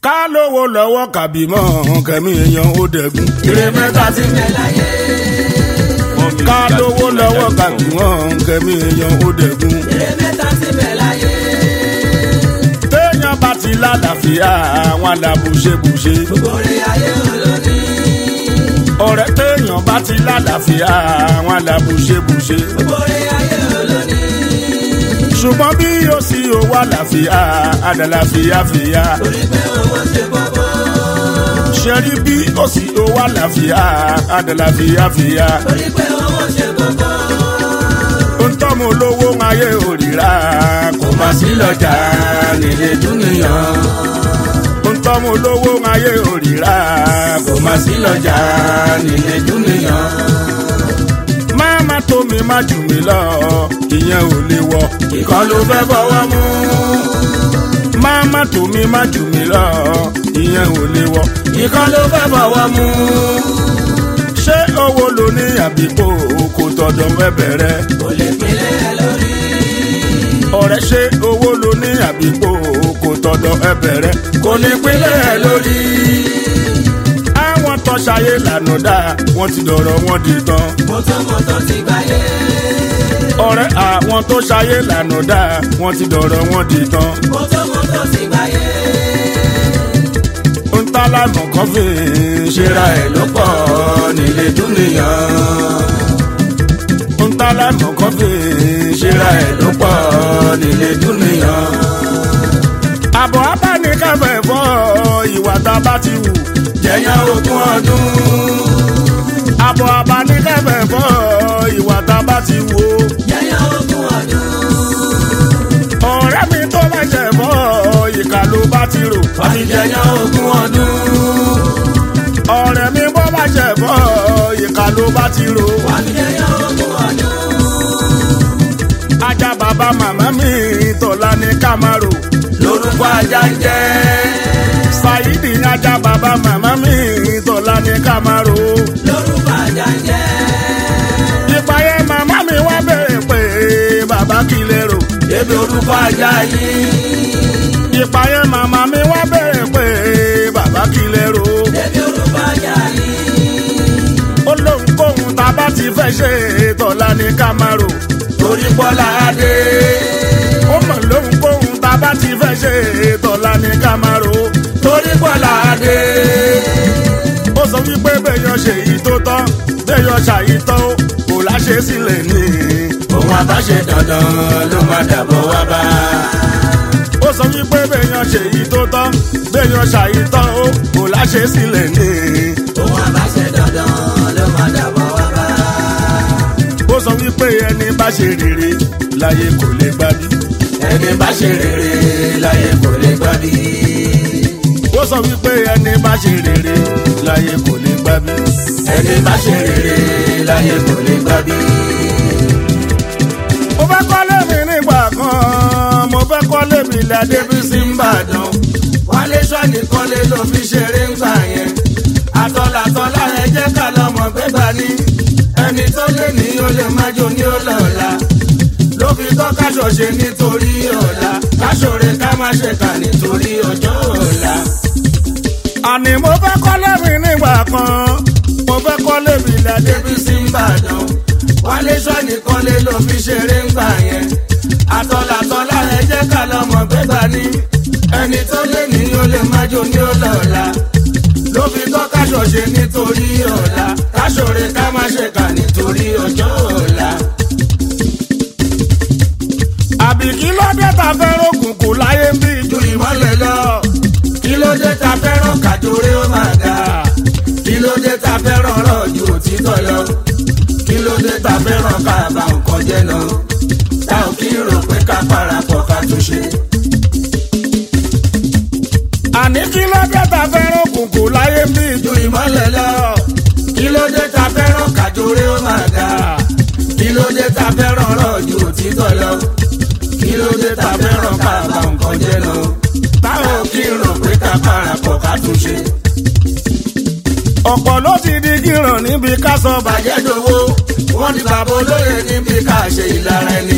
ká lówó lọ́wọ́ kàbí mọ́ kẹ́mi èèyàn ó dẹ̀gùn. ire mẹ́ta ti bẹ̀ láyé. ká lówó lọ́wọ́ kàbí mọ́ kẹ́mi èèyàn ó dẹ̀gùn. ire mẹ́ta ti bẹ̀ láyé. téèyàn bá ti lálàáfíà àwọn alábùṣebùṣe. gbogbo orí ayé olóní. ọ̀rẹ́ téèyàn bá ti lálàáfíà àwọn alábùṣebùṣe. gbogbo orí ayé olóní. ṣùgbọ́n bí yóò sí owó àlàáfíà àdàlàfíà fìyà. torí pé owó ṣe gbogbo. ṣe rí bí ó sì owó àlàáfíà àdàlàfíà fìyà. torí pé owó ṣe gbogbo. ń tọ́mọ olówó ayé òrìrà kò má sí lọ́jà nílé dúnìyàn. ń tọ́mọ olówó ayé òrìrà kò má sí lọ́jà nílé dúnìyàn. má má tó mi má jù mí lọ ìyẹn ò lè wọ ìkan ló fẹ́ fọwọ́ mú. má má tó mi má jù mí lọ ìyẹn ò lè wọ ìkan ló fẹ́ fọwọ́ mú. ṣé owó lo ní àbíkó kò tọ̀dọ̀ fẹ́ bẹ̀rẹ̀ kò lè pinlẹ̀ ẹ lórí. ọ̀rẹ́ ṣe owó ló ní àbíkó kò tọ̀dọ̀ ẹ bẹ̀rẹ̀ kò ní pínlẹ̀ ẹ lórí. àwọn tó ṣayé lànà dá wọ́n ti dọ̀rọ̀ wọn di tán. mọ́tòmọ́tò ti gbáyé. ọ̀rẹ́ àwọn tó ṣayé lànà dá wọ́n ti dọ̀rọ̀ wọn di tán. mọ́tòmọ́tò ti gbáyé. ń tá lámọ̀ kan fi ṣera ẹ̀ ló pọ̀ nílé dúnìyàn. ń tá lámọ̀ kan fi ṣera ẹ̀ ló pọ̀ nílé dúnìyàn. àbọ̀ abánikẹ́fẹ̀ fọ́ ìwà tá a bá ti wù jẹ̀yàn ogún ọdún. àbọ̀ abánikẹ́fẹ̀ fọ́ ìwà tá a bá ti wù ó. yẹ́yẹ́ ogún ọdún. ọ̀rẹ́ mi tó bá jẹ̀ fọ́ ìkà ló bá ti rò. wọ́n ti jẹ́yẹ́ ogún ọdún. ọ̀rẹ́ mi bọ́ bá jẹ̀ fọ́ ìkà ló bá ti rò. wọ́n ti jẹ́yẹ́ ogún ọdún. ajá bàbá màmá mi tọ́lá ní kámárò. lórúkọ ajá ń jẹ́. Saidi ajá bàbá màmá mi tọ́lá ní kámárò. lórúkọ ajá ń jẹ́. ìpàyẹ màmá mi wá bẹ̀rẹ̀ pé bàbá kí lè rò. débi orúkọ ajá yìí. ìpàyẹ màmá mi wá bẹ̀rẹ̀ pé bàbá kí lè rò. débi orúkọ ajá yìí. ó lóun kóhun tá a bá ti fẹ́ ṣe tọ́lá ní kámárò. torí bọ́lá adé. ó mọ̀ lóun kóhun tá a bá ti fẹ́ ṣe tọ́lá ní kámárò. torí bọ́lá adé. ó sọ wípé béèyàn ṣe èyí tó tọ́ béèyàn ṣàyí tọ́ ó kò láṣẹ sílẹ̀ ní. òun àbáṣe dandan ló máa dàbọ̀ wá bá. ó sọ wípé béèyàn ṣe èyí tó tọ́ béèyàn ṣàyí tọ́ ó kò láṣẹ sílẹ̀ ní. òun àbáṣe dandan ló máa dàbọ̀ wá bá. ó sọ wípé ẹni bá ṣe rere láyé kò lè gbádùn. ẹni bá ṣe rere láyé kò lè gbàdí. ó sọ wípé ẹni bá ṣe rere láyé kò lè gbádùn. ẹni bá ṣe rere láyé kò lè gbàdí. mo fẹ́ kọ́lé mi nígbà kan mo fẹ́ kọ́lé mi ládé bí sí ń bàdàn. wálé sọ́ọ̀nì kọ́lé ló fi ṣeré ń gbà yẹn. àtọ̀làtọ̀lá ẹ jẹ́ ká lọ́mọ gbégbá ní. ẹni tó lé ní ó lè má jó ní ó lọ́la. ló fi tọ́ káṣọ ṣe nítorí ọ̀la. káṣọre ká má ṣe kà nítorí ọjọ́ ọ̀la. àní mo fẹ́ kọ́lé mi nígbà kan mo fẹ́ kọ́lé mi ládé bí débi sí ń bàdàn. wálé sọ́ọ̀nì kọ́lé ló fi ṣeré ń gbà yẹn. àtọ̀làtọ̀lá ẹ jẹ́ ká lọ́mọ gbégbá ní. ẹni tó lé ní ó lè má jó ní ó lọ́la. ló fi tọ́ káṣọ ṣe nítorí ọ̀la. káṣọre ká má ṣe kà nítorí ọjọ́ ọ̀la. àbí kí ló dé ta fẹ́ràn òkùnkùn láyé ń bí ju ìmọ̀lẹ̀ lọ. kí ló dé ta fẹ́ràn kàdúré ó máa ga. kí ló dé ta fẹ́ràn ọ̀rọ̀ ju òtítọ́ lọ. kí ló dé ta fẹ́ràn ká bá nǹkan jẹ́ náà. tá ò kí rò pé ká parapọ̀ ká tún ṣe. àní kí ló dé ta fẹ́ràn òkùnkùn láyé ń bí ju ìmọ̀lẹ̀ lọ. kí ló dé ta fẹ́ràn kàdúré ó máa ga. kí ló dé ta fẹ́ràn ọ̀rọ̀ ju òtítọ́ lọ. kí ló dé ta fẹ́ràn ká bá nǹkan jẹ́ náà. tá ò kí rò pé ká parapọ̀ ká tún ṣe. ọ̀pọ̀ ló ti di gíràn níbi ká sọ bàjẹ́ bàjẹ́ dowó wọ́n ní bàbá olóyè níbi ká ṣe ìlara ẹni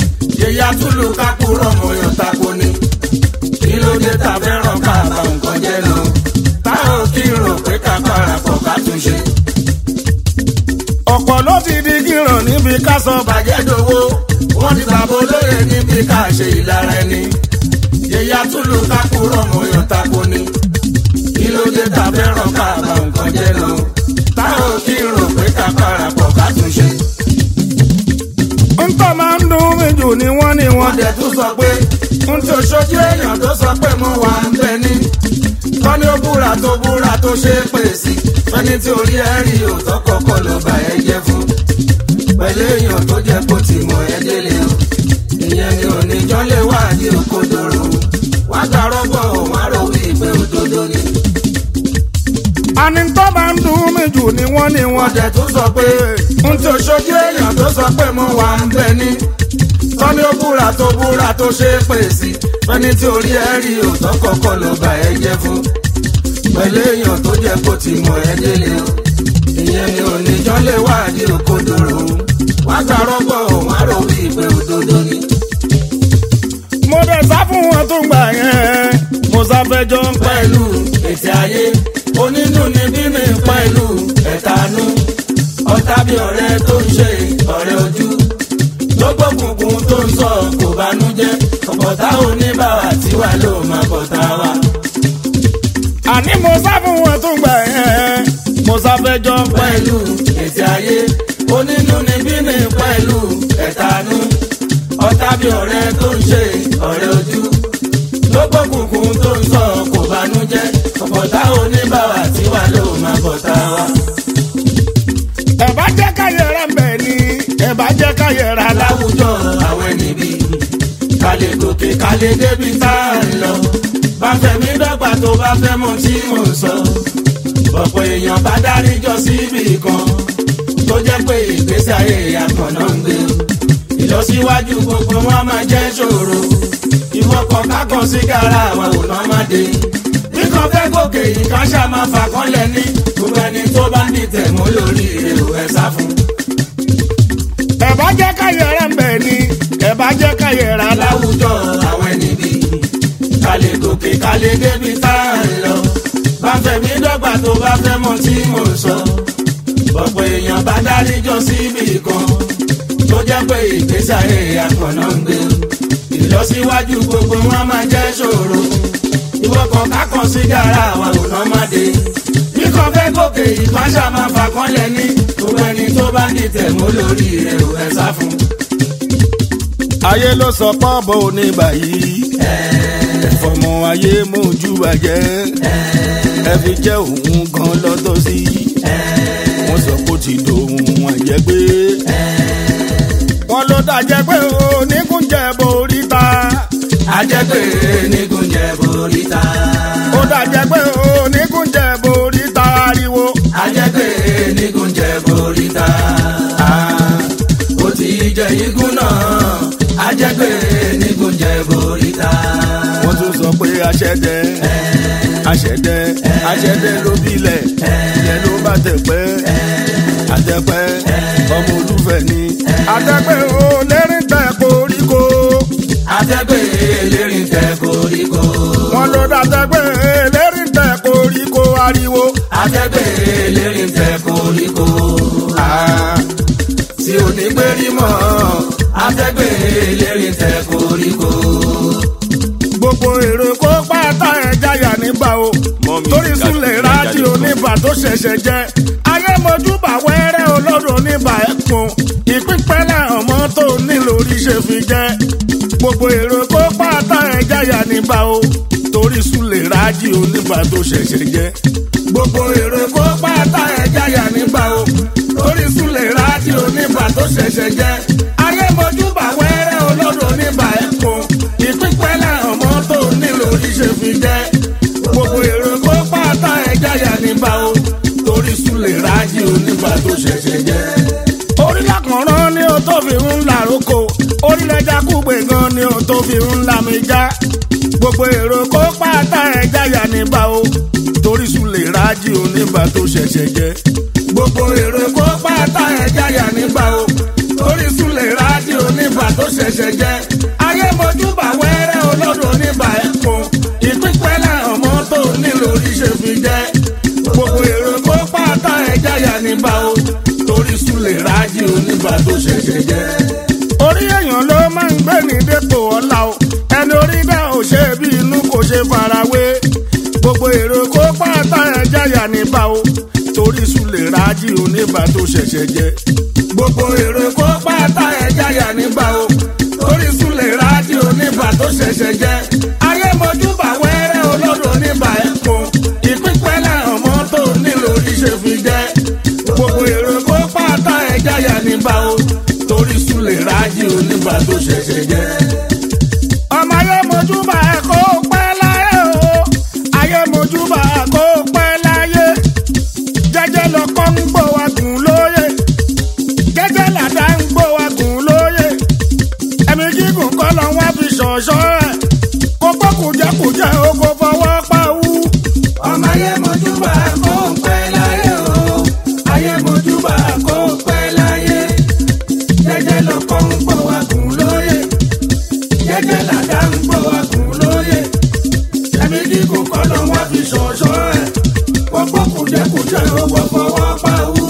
yẹ̀yà túlù kákúrọ̀ mọ̀yàn tako ni kí ló dé ta fẹ́ràn ká bá nǹkan jẹ́ níbi ká sọ bàjẹ́ dòwó wọ́n ti bàbá olóyè níbi ká ṣe ìlara ẹni. yẹ̀yà túlù kákúrọ̀ mọ̀yàn tako ni. kí ló dé ta fẹ́ràn ká bá nǹkan jẹ́ lọ. táwọn kí n rò pé ká parapọ̀ ká tún ṣe. ntọ́ máa ń dùn mí jù ni wọ́n ní wọ́n wọ́n dẹ̀ tún sọ pé n tó ṣojú èèyàn tó sọ pé mo wà ń bẹ ní. tọ́ni ó búra tó búra tó ṣe é pè sí. fẹ́ni tí orí ẹ̀ rí òótọ́ kọ́kọ́ ló bá ẹ jẹ́ fún. pẹ̀lú èèyàn tó jẹ́ kó ti mọ̀ ẹ́ délé o. ìyẹn ni oníjọ́ lè wá ní òkodoro. wá gbàrọ́ bọ̀ wọ́n á rò wí pé òdodo ni. àní ntọ́ máa ń dùn mí jù ni wọ́n ní wọ́n wọ́n dẹ̀ tún sọ pé n tó ṣojú èèyàn tó sọ pé mo wà ń bẹ ní. tọ́ni ó búra tó búra tó ṣe é pè sí. fẹ́ni tí orí ẹ̀ rí òótọ́ kọ́kọ́ ló bá ẹ jẹ́ fún. pẹ̀lú èèyàn tó jẹ́ kó ti mọ̀ ẹ́ délé o. ìyẹn ni oníjọ́ lè wá ní òkodoro. wá gbàrọ́ bọ̀ wọ́n á rò wí pé òdodo ni. mo dẹ̀ sá fún wọn tó gbà yẹn mo sáfẹ́jọ́ ń pẹ́ pẹ̀lú ètè ayé onínú ni bímí pẹ̀lú ẹ̀tanú ọ̀tá bí ọ̀rẹ́ tó ń ṣe ọ̀rẹ́ ojú lọ́gbọ̀kùnkùn tó ń sọ kò bánújẹ́ ọ̀pọ̀tá oníbàwà tiwa ló máa bọ̀tá wa. àní mo sá fún wọn tó gbà yẹn mo sáfẹ́jọ́ ń pẹ́ pẹ̀lú ètè ayé onínú ni bímí pẹ̀lú ẹ̀tanú ọ̀tá bí ọ̀rẹ́ tó ń ṣe ọ̀rẹ́ ojú lọ́gbọ̀kùnkùn tó ń sọ kò bánújẹ́ ọ̀pọ̀tá oníbàwà tiwa ló máa bọ̀tá wa. ẹ bá jẹ́ káyẹ̀ rẹ̀ ń bẹ̀ ni ẹ bá jẹ́ káyẹ̀ rà lá. láwùjọ àwọn ẹni bí kálé gòkè kálé débi tá a ń lọ bá fẹ̀mí dọ́gba tó bá fẹ́ mọ̀ tí mò ń sọ ọ̀pọ̀ èèyàn bá dárí jọ síbì kan tó jẹ́ pé ìgbésí ayé àkànná ń gbé ìlọsíwájú gbogbo wọn máa jẹ́ ṣòro ìwọ́kọ̀ kákan sí gàrà àwọn òun máa dé bí kan fẹ́ gòkè yìí kan ṣáà máa fà kọ́lẹ̀ ní gbogbo ẹni tó bá ní tẹ̀mọ́ lórí èrò ẹ̀ sá fún ẹ bá jẹ́ káyẹ̀ rẹ̀ ń bẹ̀ ni ẹ bá jẹ́ káyẹ̀ rà lá. láwùjọ àwọn ẹni bí kálé gòkè kálé débi tá a ń lọ bá fẹ̀mí dọ́gba tó bá fẹ́ mọ̀ tí mò ń sọ ọ̀pọ̀ èèyàn bá dárí jọ síbì kan tó jẹ́ pé ìgbésí ayé àkànná ń gbé ìlọsíwájú gbogbo wọn máa jẹ́ ṣòro ìwọ́kọ̀ kákan sí gàrà àwọn òun máa dé bí kan fẹ́ gòkè ìpáṣà máa fà kọ́lẹ̀ ní gbogbo ẹni tó bá ní tẹ̀mọ́ lórí rẹ̀ ò ẹ̀ sá fún un. ayé ló sọ pọ́ọ̀bù oníbà yìí ẹ̀fọ̀mọ ayé mójú bàjẹ́ ẹ fi jẹ́ òun gan lọ́tọ̀ sí wọ́n sọ pé ó ti dòun àjẹgbé wọ́n ló dájẹ́ pé oníkúnjẹ borí ta ajẹ́pẹ́ nígunjẹ boríta. ó dájẹ́ pé oníkúnjẹ borí ta ariwo ajẹ́pẹ́ nígunjẹ boríta. ó ti jẹ igun náà. ajẹ́pẹ́ nígunjẹ boríta. wọ́n tún sọ pé aṣẹ́dẹ aṣẹ́dẹ aṣẹ́dẹ ló bilẹ̀ ìyẹn ló bá tẹ̀pẹ́ àtẹ̀pẹ́ ọmọ olúfẹ́ ni àtẹ̀pẹ́ ò lérin tẹ̀ koríko ajẹ́pẹ́ elérin tẹ koríko. wọ́n ló dàtẹ̀pẹ́ lérin tẹ̀ koríko ariwo. ajẹ́pẹ́ elérin tẹ koríko. Ah, tí ò ní gbérí mọ́. ajẹ́pẹ́ elérin tẹ koríko. gbogbo èrò kó pátá ẹ̀ jáyà nígbà o torí súnlẹ̀ rádìó nígbà tó ṣẹ̀ṣẹ̀ jẹ́ ayé mojúbà wẹ́rẹ́ olódò nígbà ẹ̀kún ìpínpẹ́lẹ̀ ọmọ tó nílò orí ṣe fi jẹ́ gbogbo èrò kó pátá ẹ̀ jáyà nígbà o torí súnlẹ̀ rádìó nígbà tó ṣẹ̀ṣẹ̀ jẹ́ gbogbo èrò kó pátá ẹ̀ jáyà nígbà o torí súnlẹ̀ rádìó nígbà tó ṣẹ̀ṣẹ̀ jẹ́ ayé mojúbà wẹ́rẹ́ olódò nígbà ẹ̀kún ìpínpẹ́lẹ̀ ọmọ tó nílò orí ṣe fi jẹ́ gbogbo èrò kó pátá ẹ̀ jáyà nígbà o torí súnlẹ̀ rádìó nígbà tó ṣẹ̀ṣẹ̀ jẹ́ orílẹ̀ kànrán ni o tó fi ń la roko orílẹ̀ jákùgbé gan ni o tó fi ń la mi já gbogbo èrò kó pátá ẹ̀ jáyà nígbà o torí súnlẹ̀ rádìó nígbà tó ṣẹ̀ṣẹ̀ jẹ́ gbogbo èrò kó pátá ẹ̀ jáyà nígbà o torí súnlẹ̀ rádìó nígbà tó ṣẹ̀ṣẹ̀ jẹ́ ayé mojúbà wẹ́rẹ́ olódò nígbà ẹ̀kún ìpínpẹ́lẹ̀ ọmọ tó nílò oríṣẹ́ fi jẹ́ gbogbo èrò kó pátá ẹ̀ jáyà nígbà o torí súnlẹ̀ rádìó nígbà oníbà tó ṣẹ̀ṣẹ̀ jẹ́. orí èèyàn ló máa ń gbé ní dépò ọ̀la o ẹni orí náà ò ṣe bí inú kò ṣe farawé gbogbo èrò kó pátá ẹja yà níbà o torí sùlẹ̀ rájí oníbà tó ṣẹ̀ṣẹ̀ jẹ́ gbogbo èrò kó pátá ẹja yà nígbà o torí súnlẹ̀ rájí oníbà tó ṣẹ̀ṣẹ̀ jẹ́. ayé mojúbà wẹ́rẹ́ olódò oníbà ẹ̀kún ìpínpẹ́ lẹ́hàn mọ́tò nílò oríṣẹ́ fi jẹ́. gbogbo èrò kó pátá ẹja yà nígbà o torí súnlẹ̀ rájí oníbà tó ṣẹ̀ṣẹ̀ jẹ́. ọmọ ayé mojúbà kó pẹ́ láyé o ayé mojúbà kó pẹ́ láyé jẹ́jẹ́ lọkọ ń gbọ́ wa gùn lóye jẹ́jẹ́ làdá ń gbọ́ wa gùn lóye ẹ̀mí gígùn kọ́ lọ wá fi ṣọ̀ṣọ́ ẹ̀ kó gbọ́ kùjẹ́kùjẹ́ o kò fọwọ́ pa wú. ọmọ ayé mojúbà kó pẹ́ láyé o ayé mojúbà kó pẹ́ láyé jẹ́jẹ́ lọkọ ń gbọ́ wa gùn lóye jẹ́jẹ́ làdá ń gbọ́ wa gùn lóye ẹ̀mí gígùn kọ́ ló wá fi ṣọ̀ṣọ́ ẹ̀ gbogbo kùjẹ́kùjẹ́ ó wọ́ fọwọ́ pa wú.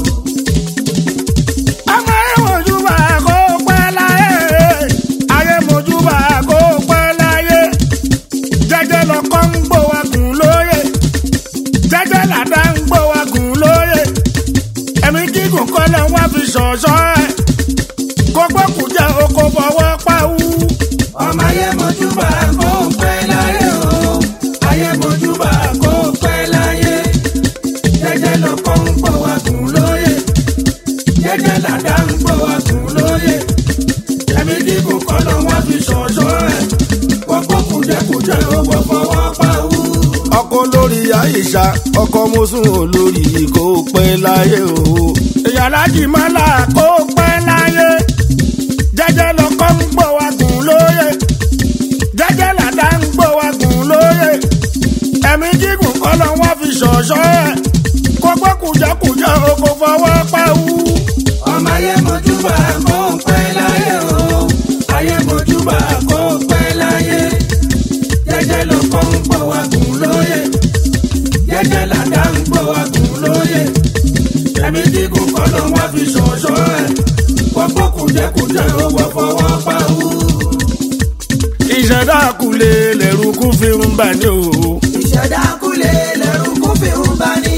ọmọ ayé mojúbà kó pẹ́ láyé ayé mojúbà kó pẹ́ láyé jẹ́jẹ́ lọkọ ń gbọ́ wa gùn lóye jẹ́jẹ́ làdá ń gbọ́ wa gùn lóye ẹ̀mí gígùn kọ́ lọ wá fi ṣọ̀ṣọ́ ẹ̀ kó gbọ́ kùjẹ́ o kò fọwọ́ pa wú. ọmọ ayé mojúbà kó pẹ́ láyé o ayé mojúbà kó pẹ́ láyé jẹ́jẹ́ lọkọ ń gbọ́ wa gùn lóye jẹ́jẹ́ làdá ń gbọ́ wa gùn lóye ẹ̀mí dìbò kọ́ ló wá fi ṣọ̀ṣọ́ ẹ̀ gbogbo kùjẹ́kùjẹ́ ó wọ́ fọwọ́ pa wú. ọkọ lórí àyíṣà ọkọ mọ́sùn olórí kó pẹ́ láyé o. èèyàn alájì mọ́lá kó pẹ́ láyé jẹ́jẹ́ lọ́kọ́ ń gbọ́ wa gùn lóye jẹ́jẹ́ làdá ń gbọ́ wa gùn lóye ẹ̀mí gígùn kọ́ lọ wọ́n fi ṣọ̀ṣọ́ ẹ̀ kó gbọ́ kùjẹ́kùjẹ́ o kò fọwọ́ pa wú. ọmọ ayé mojúbà kó pẹ́ láyé o ayé mojúbà kó pẹ́ láyé jẹ́jẹ́ lọkọ ń gbọ́ wa gùn lóye jẹ́jẹ́ làdá ń gbọ́ wa gùn lóye ẹ̀mí dígùn kọ́ ló wá fi ṣọ̀ṣọ́ ẹ̀ gbogbo kùjẹ́kùjẹ́ ó wọ́ fọwọ́ pa wú. ìṣẹ̀dá kulè lẹ́rù kú fi ń bà ní o. ìṣẹ̀dá kúlẹ̀ lẹ́rù kú fi ń bá ní.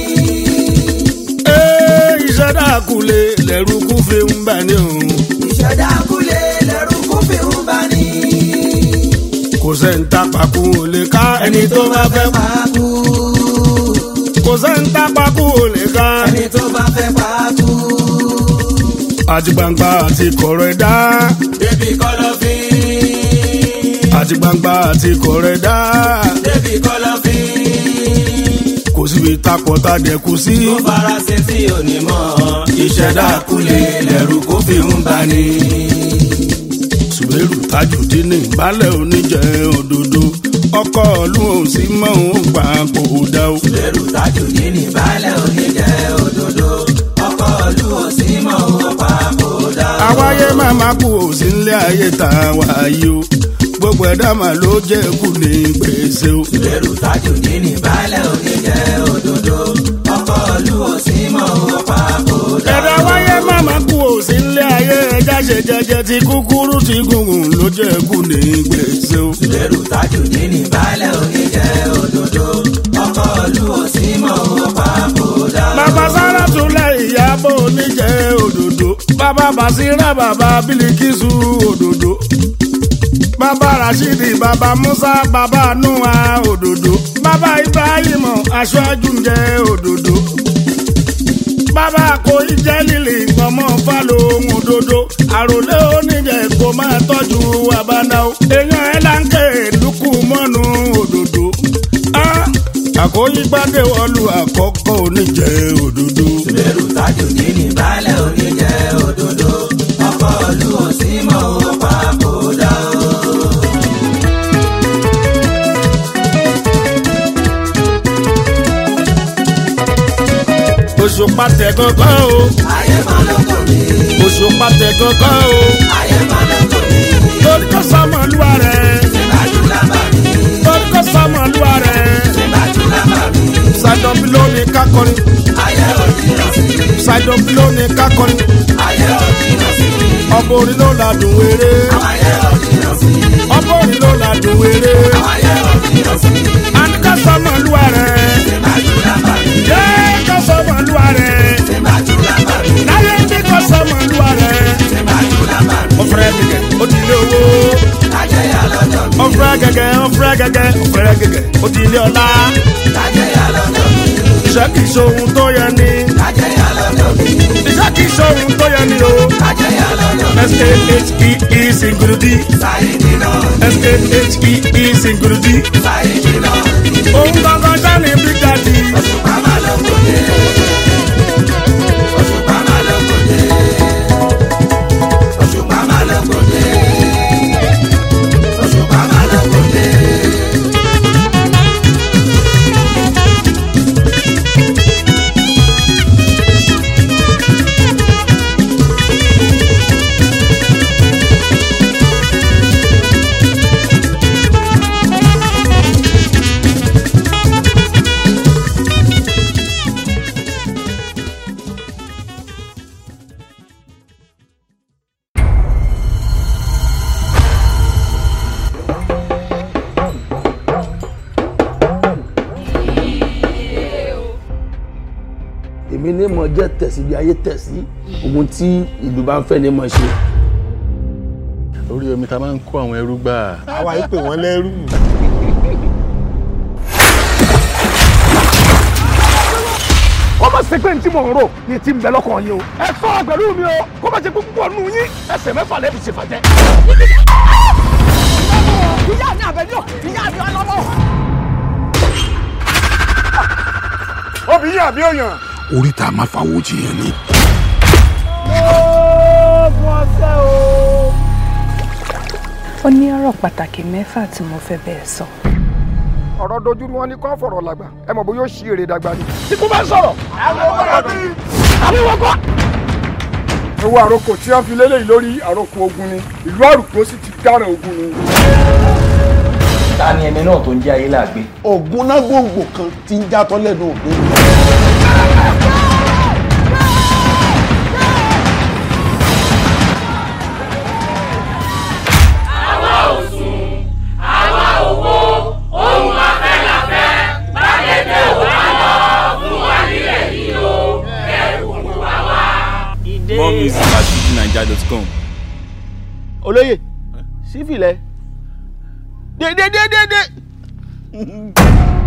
Ee, ìṣẹ̀dá kulè lẹ́rù kú fi ń bà ní o. ìṣẹ̀dá kúlẹ̀ lẹ́rù kú fi ń bá ní. kò sẹ́ńtà pàkó ò lè ká ẹni tó bá fẹ́ pa. máa kú kò sẹ́ńtà pàkó ò lè ká. ẹni tó bá fẹ́ pa kú. àti gbangba àti kọ̀rọ̀ ẹ̀dá. Débi kọ̀lọ̀fín. àti gbangba àti kọ̀rọ̀ ẹ̀dá. Débi kọ̀lọ̀fín. kò síbi takọ̀ tá dẹ̀kú sí. Tó farasin tí ò ní mọ̀. Ìṣẹ̀dá kulẹ̀ lẹ́rù kó fi ń bani. sùwérù tajùdín ní ìbálẹ̀ oníjẹ òdodo. ọkọ̀ ọ̀lú òun sì mọ̀ òun gbà kó o dá o. Lẹ́rù tájù ní ní balẹ̀ oníjẹ́ òdodo. Ọkọ̀ ìlú òsì mọ̀ owó pa kò dá. àwáyé màmá kú òsì ńlẹ̀ ayé tá a wáyé o. gbogbo ẹ̀dá mà ló jẹ́ kú ní gbèsè o. Lẹ́rù tájù ní ní balẹ̀ oníjẹ́ òdodo. Ọkọ̀ ìlú òsì mọ̀ owó pa kò dá. ẹ̀dá wáyé màmá kú òsì ńlẹ̀ ayé ẹja ṣe jẹjẹ ti kúkúrú ti gùngùn ló jẹ́ kú ní gbèsè o. Lẹ́rù tájù ní ní balẹ̀ oníjẹ́ òdodo. Ọkọ̀ ìlú òsì mọ̀ owó pa kò dá. bàbá sára tún lẹ ìyàbọ̀ oníjẹ́ òdòdó bàbá basira bàbá bílíkìsù òdòdó bàbá rashidi bàbá musa bàbá nuwa òdòdó bàbá ibrahim aṣáájú ń jẹ òdòdó bàbá kòí jẹ́ lílì ọmọ fálóhùn òdòdó àròlé oníjẹ kò máa tọ́jú àbánáwó èèyàn ẹ̀ láǹkè lukú mọ́nu òdòdó. Ah, àkóyígbádé wọlú àkọ́kọ́ oníjẹ òdòdó. Lẹ́rù tájù ní ní balẹ̀ oníjẹ́ òdodo. Ọkọ̀ ìlú òsì mọ̀ owó pa kò dá o. òṣùpá tẹ kankan o Ayé máa ló kò mí. òṣùpá tẹ kankan o Ayé máa ló kò mí. torí kò sọmọlúwa rẹ Ìbájú lábà mí. torí kò sọmọlúwa rẹ Ìbájú lábà mí. ṣàjọbí lónìí kákọrin Ayé òjì lọ sí. ẹ̀dọ̀fin ló ní kákọrin ayé òjìnà sí mi. ọbọ̀ orin ló ládùn eré ayé òjìnà sí mi. ọbọ̀ orin ló ládùn eré ayé òjìnà sí mi. àní ká sọmọ lúwa rẹ̀ ìbájú lábà mi. yé ká sọmọ lúwa rẹ̀ ìbájú lábà mi. láyé ní ká sọmọ lúwa rẹ̀ ìbájú lábà mi. ọ̀fẹ́rẹ́ gẹ́gẹ́ ó ti lé owó lájẹyà lọ́dọ̀ mi. ọ̀fẹ́rẹ́ gẹ́gẹ́ ọ̀fẹ́rẹ́ gẹ́gẹ́ ọ̀fẹ́rẹ́ gẹ́gẹ́ ó ti lé ọlá lájẹyà lọ́dọ̀ mi. iṣẹ́ kìí ṣohun tó yẹ ni lájẹyà lọ́dọ̀ mi. iṣẹ́ kìí ṣohun tó yẹ ni o lájẹyà lọ́dọ̀ mi. s-a-h-e-e single d sáyidì náà. s-a-h-e-e single d sáyidì náà. òun gangan sani big daddy òṣùpá máa lọ kòdè. òṣùpá máa lọ kòdè. òṣùpá máa lọ kòdè. òṣùpá máa lọ kòdè. èmi ní mo jẹ́ tẹ̀sí bí ayé tẹ̀sí ohun tí ìlú bá ń fẹ́ ni mo ṣe. orí omi ta máa ń kó àwọn ẹrú gbà. àwa yìí pè wọ́n lẹ́rú. kó má ṣe pé ní tí mò ń rò ní tí ń bẹ lọ́kàn yín o. ẹ sọ pẹ̀lú mi o kó má ṣe pé púpọ̀ nù yín ẹsẹ̀ mẹ́fà lẹ́bi ṣe fàjẹ́. ìyá mi àbẹ̀dọ̀ ìyá mi ọlọ́wọ́. obìnrin àbí òyàn. oríta máa fàwọ́ jiyàn ni. ó ní ọ̀rọ̀ pàtàkì mẹ́fà tí mo fẹ́ bẹ́ẹ̀ sọ. ọ̀rọ̀ dojú ni wọ́n ní kọ́ fọ̀rọ̀ làgbà ẹ mọ̀ bó yóò ṣí èrè dàgbà ni. tí kò bá sọ̀rọ̀. àbí wọ́n kọ́. owó àròkò tí wọ́n fi lélẹ́yìn lórí àròkò ogun ni ìlú àrùkò sì ti dáràn ogun ni. ta ni ẹni náà tó ń jẹ́ ayé làgbé. ògùn náà gbòǹgbò kan ti ń játọ́ lẹ́nu òde. more music at fujininja.com. olóyè sífìlẹ̀ dédédédédé.